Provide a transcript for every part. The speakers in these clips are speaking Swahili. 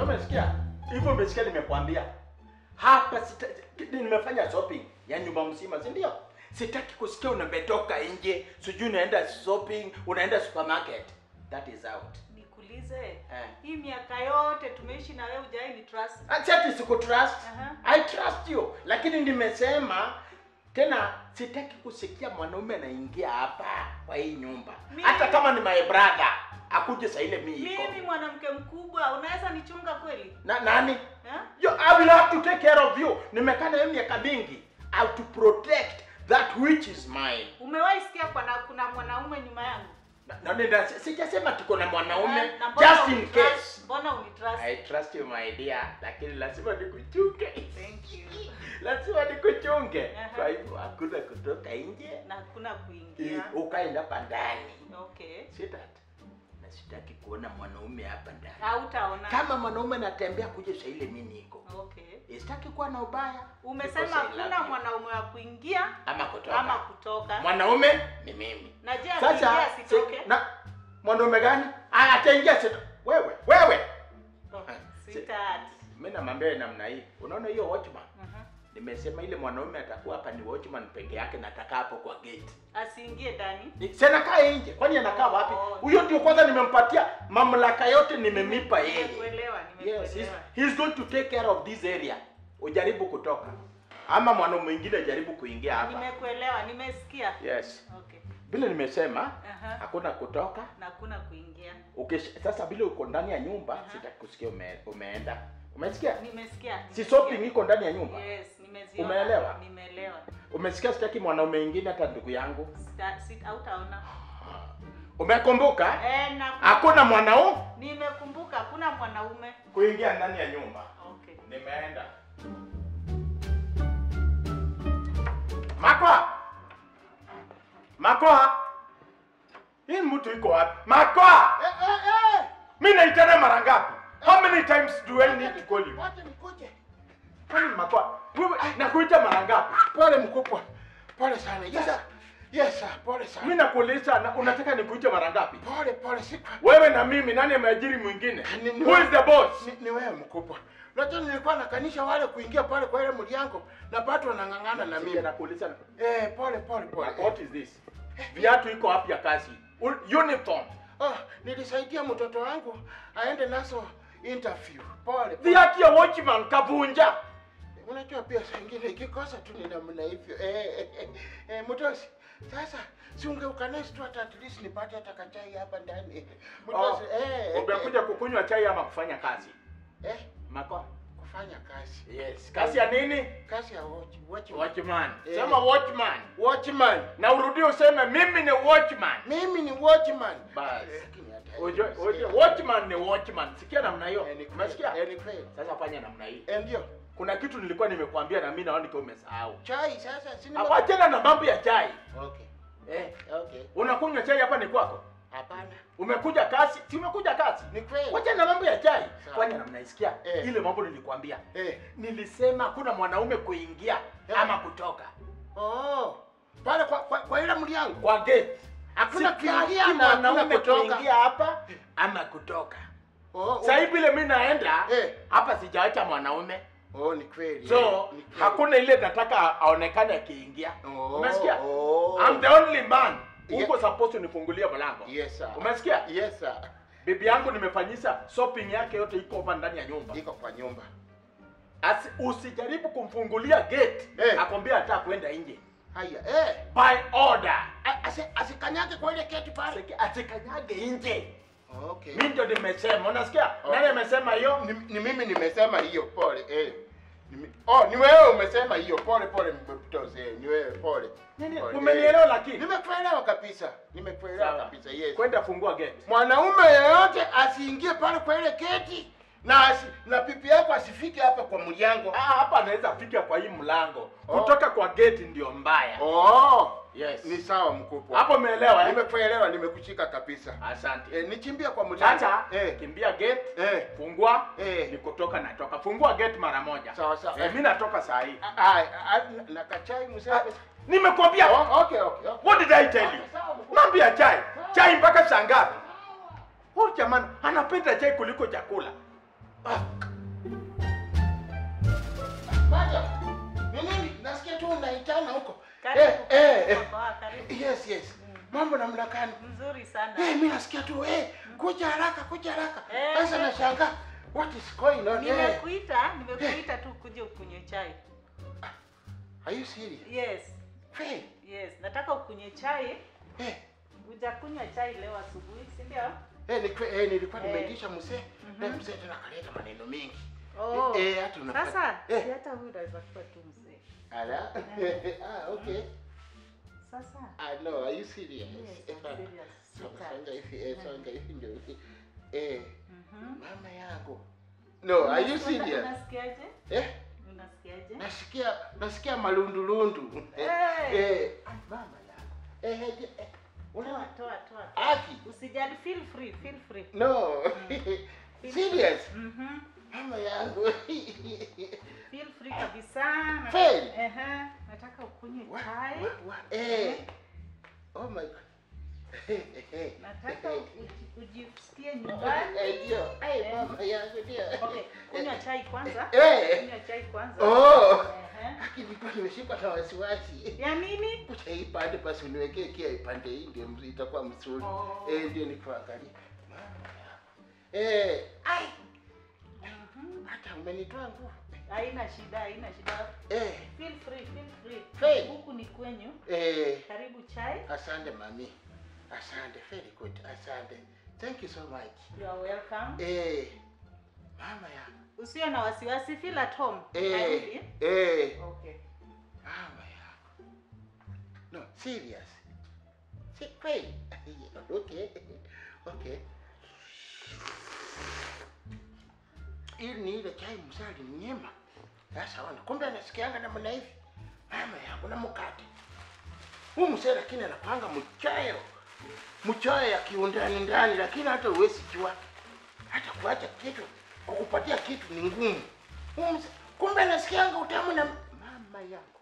umesikia? Hivyo umesikia nimekwambia. Hapa sita, nimefanya shopping ya nyumba mzima, si ndio? Sitaki kusikia unametoka nje, sijui unaenda shopping, unaenda supermarket. That is out. Nikuulize. Eh. Hii miaka yote tumeishi na wewe hujai ni trust. Achati siku trust. Aha. I trust you. Lakini nimesema tena sitaki kusikia mwanaume anaingia hapa kwa hii nyumba. Mimi- Hata kama ni my brother, akuje saa ile mimi iko. Mimi mwanamke mkubwa, unaweza nichunga kweli? Na nani? Eh? Yo, I will have to take care of you. Nimekaa na wewe miaka mingi. I have to protect that which is mine. Umewahi sikia kwa na kuna mwanaume nyuma yangu? Na- na nenda sijasema tuko na mwanaume Eh, na mbona just in unitrust? case. Mbona unitrust? I trust you my dear, lakini lazima nikuchunge. Thank you. lazima nikuchunge. Aha. Kwa hivyo hakuna kutoka nje. Na hakuna kuingia. Ukaenda hapa ndani. Okay. Sweetheart, na sitaki kuona mwanaume hapa ndani. Hautaona. Kama mwanaume anatembea kuja saa ile mimi niko. Okay. Sitaki kuwa na ubaya. Umesema because I love hakuna you. mwanaume wa kuingia ama kutoka. ama kutoka. Mwanaume ni mimi. Na je, Sasa akiingia sitoke? si- na mwanaume gani? Ah, ataingia sito. Wewe, wewe. Oh, si- sweetheart. Mimi namwambia namna hii. Unaona hiyo watchman? Mhm. Nimesema ile mwanaume atakuwa hapa ni watchman peke yake na atakaa hapo kwa gate. Asiingie ndani. Ni- Si anakaa nje. Kwani anakaa wapi? Oh. Huyo ndio kwanza nimempatia mamlaka yote nimemipa yeye. Nimekuelewa, Yes, he's, nimekuelewa. he's going to take care of this area. Ujaribu kutoka. Ama mwanaume mwingine ajaribu kuingia hapa. Nimekuelewa, nimesikia. Yes. Okay. Vile nimesema Aha. hakuna kutoka. Na hakuna kuingia. Ukish, sasa vile uko ndani ya nyumba Aha. sitaki kusikia ume, umeenda. Umesikia? Nimesikia. Si nimesikia. shopping iko ndani ya nyumba. Yes, nimeziona. Umeelewa? Nimeelewa. Umesikia sitaki mwanaume mwingine hata ndugu yangu. Sita- sit- Hautaona. Umekumbuka? Eh, na Hakuna mwanaume nimekumbuka hakuna mwanaume. kuingia ndani ya nyumba. Okay. Nimeenda. Makwa! Makwa! Hii mtu iko wapi? Makwa! Eh, eh, eh. Mimi naitana mara ngapi? How many times do I need to call you? Wacha nikuje. Kwani Makwa? Wewe nakuita mara ngapi? Pole mkubwa. Pole sana. Yes. sir. Yes, sir. Pole Mimi sana. nakuuliza na unataka nikuite mara ngapi? Pole pole siku. Wewe na mimi nani ameajiri mwingine? Ni- ni- Who is the boss? Ni, ni wewe mkubwa. Unajua nilikuwa nakanisha wale kuingia pale kwa ile mlango na bado wanang'ang'ana na Sija mimi. nakuuliza. Eh, pole pole pole. What is this? Viatu iko wapi ya kazi? U- Uniform. Oh, nilisaidia mtoto wangu aende naso interview. Pole. pole. Viatu ya watchman kavunja. Unajua pia saa ingine ikikosa tu ni namna hivyo. Eh, eh, eh, eh, mtosi. Sasa si ungeukanesi tu hata at least nipate hata kachai hapa ndani. Mtosi, Oh, eh, eh, Umekuja kukunywa chai ama kufanya kazi? eh, Makwa. kufanya kazi. Yes. Kazi ya nini? Kazi ya watch, watchman. Watchman. Eh. Sema watchman. Watchman. Na urudie useme mimi ni watchman. Mimi ni watchman. Basi. Lakini hata- Ujue, ujue, watchman ni watchman. Sikia namna hiyo. Eh, ni kweli, Umesikia? eh, ni kweli. Sasa fanya namna hii. Eh, ndio. Kuna kitu nilikuwa nimekuambia na mimi naona kama umesahau. Chai sasa sina. Wachana na mambo ya chai. Okay. Eh, Okay. unakunywa chai hapa ni kwako? Hapana. Umekuja kazi? Si umekuja kazi? Ni kweli. Wachana na mambo ya chai. Sawa. Fanya namna isikia. Eh. Ile mambo nilikwambia. Eh. Nilisema hakuna mwanaume kuingia Eh. ama kutoka Oh. Pale kwa kwa, kwa ile mlango. kwa gate. Hakuna Sitaki kuingia ama mwanaume hakuna kutoka. kuingia hapa ama kutoka. Oh. Sasa hivi ile mimi naenda Eh. hapa sijaacha mwanaume. Oh, ni kweli. So Ni kweli. hakuna ile nataka aonekane akiingia. Oh, Umesikia? oh. I'm the only man. Yeah. Uko supposed to nifungulie mlango. Yes sir. Umesikia? Yes sir. Bibi yangu nimefanyisha shopping yake yote iko hapa ndani ya nyumba. Iko kwa nyumba. Asi, usijaribu kumfungulia gate Eh. akwambia hata kwenda nje. Haya. Eh. By order. A- Asi asikanyage kwa ile keti pale. Asiki- Asikanyage nje. Okay. Mimi ndio nimesema. Unasikia? Okay. Nani amesema hiyo? Ni, ni mimi nimesema hiyo pole. Eh. Ni, mi- oh, ni wewe umesema hiyo pole pole mtoze. Ni wewe pole. Nini? Pole. Umenielewa lakini? Nimekuelewa kabisa. Nimekuelewa Sawa. kabisa. Yes. Kwenda fungua gate. Mwanaume yeyote asiingie pale kwa ile keti na asi, na pipi yako asifike hapa kwa mlango. Ah, hapa anaweza fika kwa hii mlango. Oh. Kutoka kwa gate ndio mbaya. Oh. Yes. Ni sawa mkubwa. Hapo umeelewa eh? Nimekuelewa, nimekushika kabisa. Asante. Eh, nichimbia kwa mlango. Sasa Eh. kimbia gate, Eh. fungua, Eh. ni kutoka natoka. Fungua gate mara moja. Sawa, sawa. Eh, mimi natoka saa hii. Ah, ah, na, na kachai mzee. Nimekwambia. Oh, okay, okay. okay. What did I tell you? Sawa, mkubwa. Mambo ya chai. Chai mpaka saa ngapi? Huyu jamani anapenda chai kuliko chakula. Ah. Mariam, ni nini? Nasikia tu unaitana huko. Karibu, Eh, eh, eh. Poa, karibu. Yes, yes. Mambo namna gani? Mzuri sana. Eh, mimi nasikia tu eh, kuja haraka, kuja haraka. Eh, Sasa eh. nashangaa what is going on? Eh, Nimekuita, nimekuita tu kuja ukunywe chai. are you serious? Yes. Hey, Yes, nataka ukunywe chai. eh, Hujakunywa chai leo asubuhi, si ndio? eh, nilikuwa eh, nilikuwa Eh. nimeitisha mzee. Mhm. Eh, mzee tena kaleta maneno mengi. Oh. Eh, eh, hata unafanya- Sasa, Eh. si hata huyu anaweza kuwa tu mzee. Ala. ah, okay. Sasa. I know, are you serious? Yes, Eh, I'm bana. serious. Sweetheart. Songa hivi, eh, songa hivi ndio. Eh, Mhm. mama yangu. No, are you Una- serious? Unasikiaje? Eh, Unasikiaje? nasikia nasikia malundulundu. Eh, Eh. eh, ay, mama yangu. Eh, eh, eh, Toa, una toa, toa. Aki. Usijali, feel free, feel free. No. serious? Mhm. Mama yangu. Feel free kabisa. Nataka- Fail. Ehe, nataka ukunywe Wa- chai. wa- wa- Eh. Oh my God. Nataka uji- ujisikie nyumbani. Eh, ndio. Ay, mama yangu ndio. Okay, kunywa chai kwanza. Eh. Kunywa chai kwanza. Oh. Ehe. Aki nilikuwa nimeshikwa na wasiwasi. Ya nini? Kucha hii pande basi uniwekee kia ipande hii ndio mzuri itakuwa mzuri. Oh. Eh, ndio nikuangalia. Mama yangu. Eh, ai, Mhm. hata umenitoa nguvu. Haina shida, haina shida. Eh, Feel free, feel free. Fail. Huku ni kwenyu. eh, Karibu chai. asante mami. Asante, very good. Asante. Thank you so much. You are welcome. Eh, mama yangu. Usiwe na wasiwasi, feel at home. Eh, Karibu. eh, Okay. mama yangu. No, serious. Si kweli. Okay. Okay. Hii ni ile chai msali mnyema. Sasa ona, kumbe anasikianga namna hivi. Mama yangu na mkate. Huu mzee lakini anapanga mchayo. Mchayo ya kiundani ndani lakini hata uwezi jua. Hata kuacha kitu, kukupatia kitu ni ngumu. Huu mzee, kumbe anasikianga utamu na mama yangu.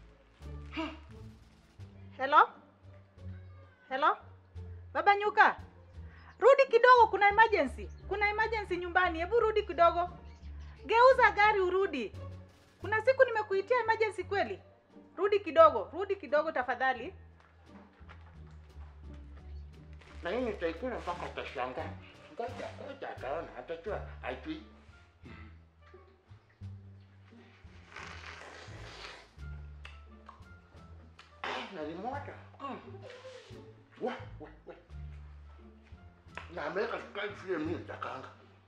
Hello? Hello? Baba Nyuka. Rudi kidogo kuna emergency. Kuna emergency nyumbani. Hebu rudi kidogo. Geuza gari urudi. Kuna siku nimekuitia emergency kweli? Rudi kidogo. Rudi kidogo tafadhali. na hii nitaikula mpaka utashangaa. Ngoja ngoja, ataona atajua, ajui. Na ni moto. Mm. Wa, wa, wa. Na ameweka sukari vile mimi nitakanga.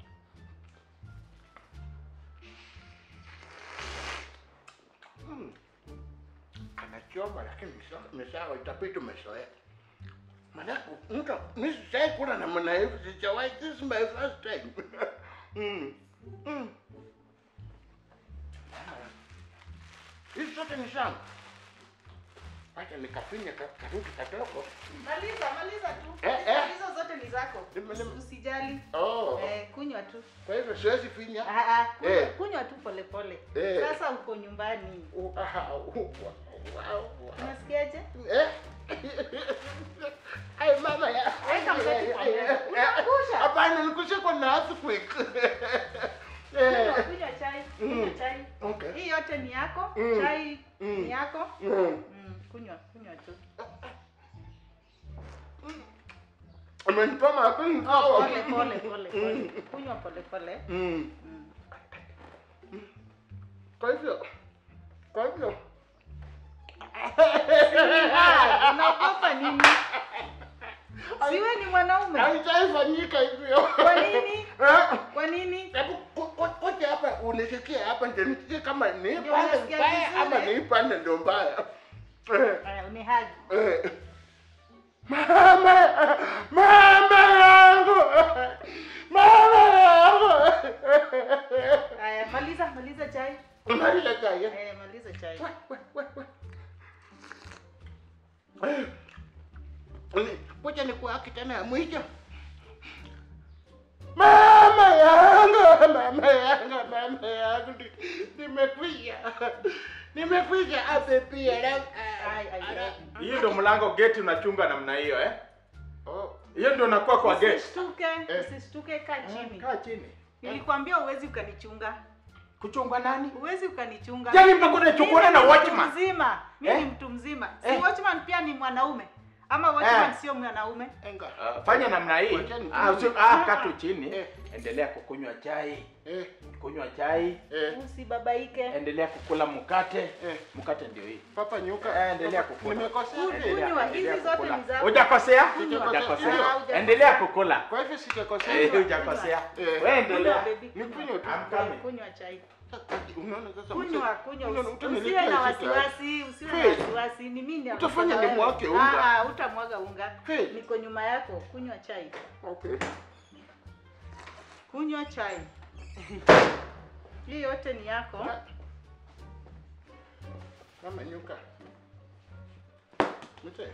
Mm. Anachoma lakini misawa itabidi umezoea. Manake mtu mimi sijai kula namna hiyo, sijawahi. This is my first time. mm. Mm. Hizi zote ni zangu. Acha nikafinya ka- karuti kadogo. Maliza, maliza tu. Eh, eh. Hizo zote ni zako. Nime- nime- Usijali. Oh. Eh, kunywa tu. Kwa hivyo siwezi finya. Ah, ah, kunywa, Eh. kunywa tu polepole. Eh. Sasa uko nyumbani. Oh, ah, oh, wow, wow. Unasikiaje? Eh? Ai mama ya. Weka mkate kwa meza. Unaangusha. Hapana, nikushikwa na earthquake. Kunywa, Eh. kunywa chai. Kunywa Mm. chai. Okay. Hii yote ni yako. Mm. Chai Mm. ni yako. Mm. Mm, kunywa, kunywa tu. Amenipa mapenzi Oh, sawa. pole pole pole pole. Kunywa pole pole. Mm. Mm. Kwa hivyo, kwa hivyo Ah, Unaogopa nini? Siwe ni mwanaume. haijaifanyika hivyo. Kwa nini? Eh? Kwa nini? Hebu ko- ko- koja hapa unishikie hapa ndio nisikie kama ni Ndio pande unasikia mbaya vizuri. ama ni pande ndio mbaya. Eh. Aya, unihagi. Eh. Mama, mama yangu, mama yangu. Aya, maliza maliza chai. Maliza chai. eh? Eh, maliza chai. We, we, we, we. Eh. Ni- Ngoja nikuwake tena ya mwisho. Mama yangu, mama yangu, mama yangu, ni- nimekwisha, nimekwisha ape pia na- Ai, ai, ai. Hiyo ndio mlango geti unachunga namna hiyo eh? Oh. Hiyo ndio unakuwa kwa gate. Usishtuke, Eh. usishtuke, kaa chini. Kaa chini. Nilikwambia uwezi ukanichunga. Kuchungwa nani? Uwezi ukanichunga. Yaani mpaka unachukuana na Mimi ni watchman? Mtu mzima. Mimi ni Eh? mtu mzima. Si Eh? watchman pia ni mwanaume. Ama watchman Eh. sio mwanaume. Enga. Ah, fanya namna hii. Wachani Ah, tu. usi- ah, kaa tu chini. Eh. Endelea kukunywa chai. Eh, Kunywa chai. eh, Usibabaike. Endelea kukula mkate. Eh. Mkate ndio hii. Papa nyuka. Eh, endelea Papa, kukula. Nimekosea. Kunywa, tena. Kunywa, Endelea hizi zote kukula. ni zako. Hujakosea? Kunywa. Hujakosea. Ah, hujakosea. Endelea kukula. Kwa hivyo sijakosea. Eh, Kunywa, hujakosea. Eh. Wewe Kunywa, endelea. baby. Ni kunywa tu. I'm coming. Kunywa chai. Unaona sasa Kunywa, mse- kunywa. unaona, usi- utaniletea Usiwe na shida. wasiwasi, usiwe na Faith. wasiwasi. Ni mimi Utafanya nakusema nimwage wewe. unga. Ah, ah, utamwaga unga. Faith. Niko nyuma yako. Kunywa chai. Okay. Kunywa chai. Hii yote ni yako. Mama nyuka. Mzee.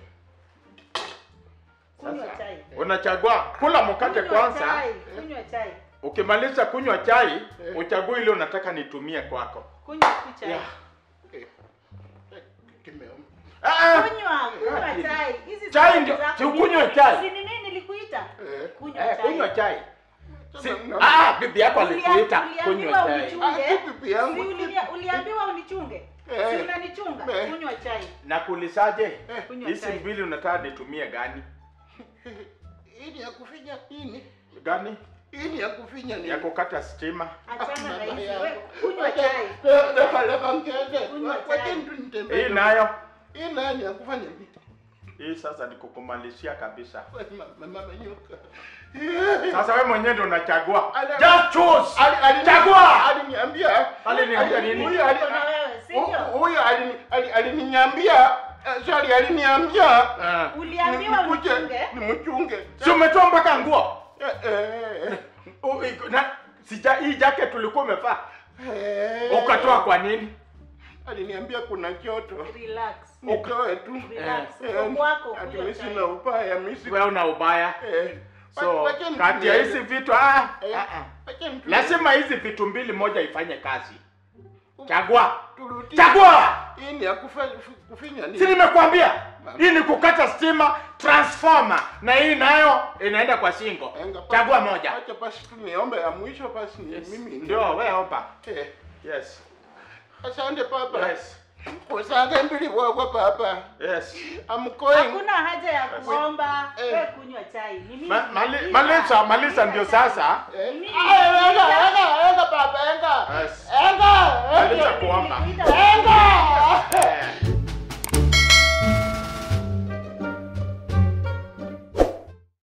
Kunywa Sasa, chai. Unachagua kula mkate Kunywa kwanza. chai. Kunywa chai. Ukimaliza kunywa chai, Eh. uchague ile unataka nitumie kwako. Kunywa tu chai. Yeah. Eh. Eh, kimeoma. Ah, ah. Kunywa, kunywa Ati- chai. Hizi Chai zote ndio- zako. si ukunywe chai. Si ni nini nilikuita? Eh. Kunywa Eh, chai. kunywa chai. Si, Sasa mna- ah, bibi yako Ulia- alikuita uliambiwa kunywa chai. unichunge. Ah, si bibi yangu. Si ulinia- uliambiwa unichunge. Eh. Si unanichunga. Eh. Kunywa chai. Na kuulizaje? Eh. Kunywa Hizi chai. mbili unataka nitumie gani? Hii ni ya kufinya nini? Gani? Hii ni ya kufinya nini? Ya kukata stima. Achana na Mama hizi. yangu. We, kunywa Wacha- chai. Le- leva- leva mkende. Kunywa Wacha chai. tu nitembee. Hii nayo. Hii nayo ni ya kufanya nini? Hii sasa ni kukumalishia kabisa. We, ma- mama nyuka. Sasa wewe mwenyewe ndio unachagua. Ale- Just choose. Ali- ali- Chagua. Aliniambia. Aliniambia ali- nini? huyu ali- Niko na wewe, si hu- ndio? Huyu alini- ali- aliniambia. eh, Sorry, aliniambia. Ah. Uliambiwa nimkuje, unichunge. nimchunge. Si umetoa mpaka nguo? Eh, eh, U- iko- Na sija hii jacket ulikuwa umevaa. eh. Ukatoa kwa nini? Aliniambia kuna joto. Relax. Nitoe tu. Relax. Eh, Uko kwako, ati kunywa mimi chai. sina ubaya, mimi si- Wewe una ubaya. eh. So Wacha nitumie- kati ya hizi vitu ah, Eh, ah, ah. wacha nitumie- lazima hizi vitu mbili moja ifanye kazi. Chagua. turudie. Chagua. Hii ni ya kufa- kufinya nini? Si nimekwambia hii ni kukata stima transformer, na hii nayo inaenda kwa shingo. Enga, pa- Chagua moja. Wacha basi tu niombe ya mwisho basi ni mimi Ndio wewe omba. Eh, Yes. Asante papa. Yes. Usanga mbili bwagwa papa. Yes. I'm going. Hakuna haja ya kuomba. Eh. Wewe kunywa chai. Ni mimi. Ma, mali, nilikuita. maliza maliza ndio sasa. Eh, Mimi- ah, Enga, enga, enga papa, enga. Yes. Enga. Maliza enga. kuomba. Nilikuita. Enga.